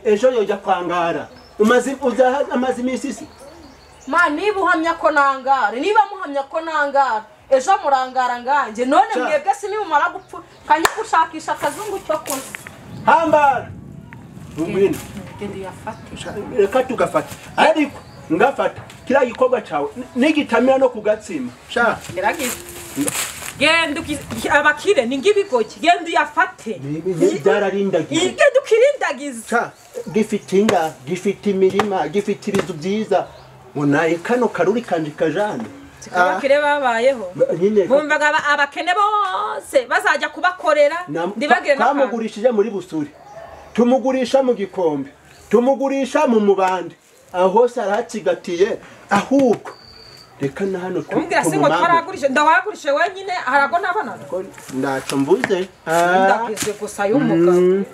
ejo yojya kwangara amaze iminsi isi ma niba uhamya ko nangara niba muhamya ko nangara ejo murangara nganjye none Cya. mwebwe si nimumara gupfa kanjye gushakisha akazungu cyo kunywa hambara ngwino ngende uyafate reka tugafata ariko ngafata kiriya gikorwa cyawe nigitamira no kugatsima sha gerageza genda uki- abakire ni ng'ibigoyi genda uyafate ibihe byararindagiye genda ukirindagize Ca, gifite inga gifite imirima gifite ibizu byiza munaye kano karuri kanje kajane Ah, abakire babayeho ba- nyine bumvaga aba- abakene bose bazajya kubakorera na- ntibagire n'akantu twamugurishije muri busuri tumugurisha mu gikombe tumugurisha mu mubande aho hose arahacigatiye ahubwo reka na hano tu- umbwira si ngo tumumangure. twaragurije ndawagurije wenyine harago n'abana Ko ndaco mvuze Ah, ndakize gusa y'umugabo